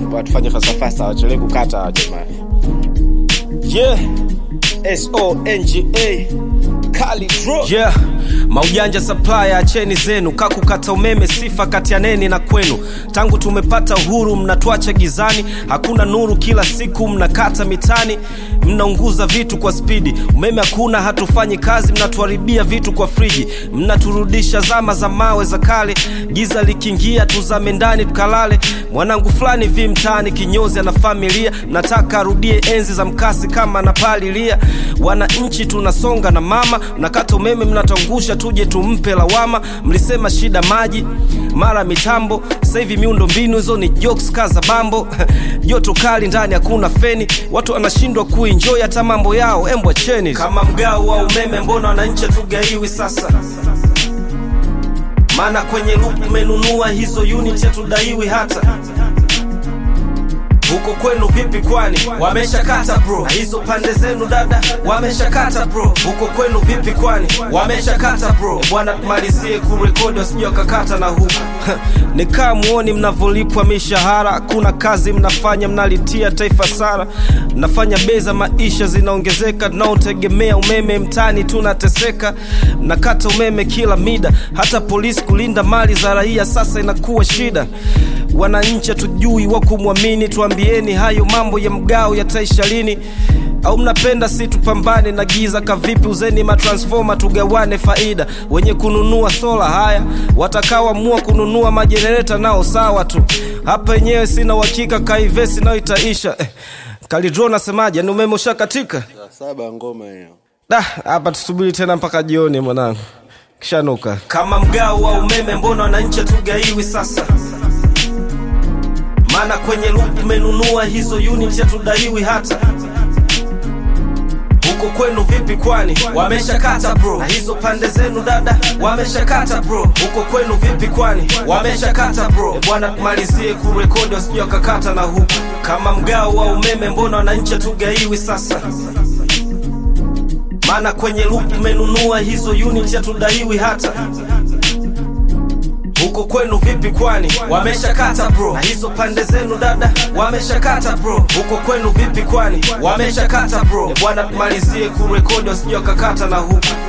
watufanye fasafasa wachelewe kukata hawa jamani yeah songa kali draw yeah maujanja supplier acheni zenu kakukata umeme sifa kati ya neni na kwenu tangu tumepata uhuru mnatwacha gizani hakuna nuru kila siku mnakata mitani mnaunguza vitu kwa spidi umeme hakuna hatufanyi kazi mnatuharibia vitu kwa friji mnaturudisha zama za mawe za kale giza likiingia tuzame ndani tukalale mwanangu fulani vi mtaani kinyozi ana familia mnataka arudie enzi za mkasi kama napalilia wananchi tunasonga na mama mnakata umeme mnatangusha tuje tumpe lawama mlisema shida maji mara mitambo sasa hivi miundo mbinu hizo ni jokes kaza bambo joto kali ndani hakuna feni watu wanashindwa kuenjoy hata mambo yao embwa cheni kama mgao wa umeme mbona wananchi tugaiwi sasa maana kwenye loop umenunua hizo unit hatudaiwi hata huko kwenu vipi kwani wameshakata bro na hizo pande zenu dada wameshakata bro huko kwenu vipi kwani wameshakata bro bwana tumalizie kurekodi wasije wakakata na huku nikaa muoni mnavyolipwa mishahara hakuna kazi mnafanya mnalitia taifa sara mnafanya bei za maisha zinaongezeka tunaotegemea umeme mtani tunateseka mnakata umeme kila mida hata polisi kulinda mali za raia sasa inakuwa shida wananchi hatujui wa kumwamini tuambieni hayo mambo ya mgao yataisha lini au mnapenda si tupambane na giza kavipi uzeni matransfoma tugawane faida wenye kununua sola haya watakaoamua kununua majenereta nao sawa tu hapa yenyewe sina uhakika kaivesi nayo itaisha eh, kalidro nasemaje ni umeme ushakatika Saa saba ngoma hiyo. da hapa tusubiri tena mpaka jioni mwanangu kishanuka kama mgao wa umeme mbona wananchi hatugaiwi sasa maana kwenye loop umenunua hizo unit hatudaiwi hata huko kwenu vipi kwani wameshakata bro na hizo pande zenu dada wameshakata bro huko kwenu vipi kwani wameshakata bro E bwana tumalizie kurekodi wasije wakakata na huku kama mgao wa umeme mbona wananchi hatugaiwi sasa maana kwenye loop umenunua hizo unit hatudaiwi hata huko kwenu vipi kwani wameshakata bro na hizo pande zenu dada wameshakata bro huko kwenu vipi kwani wameshakata bro E bwana tumalizie kurekodi wasije wakakata na huku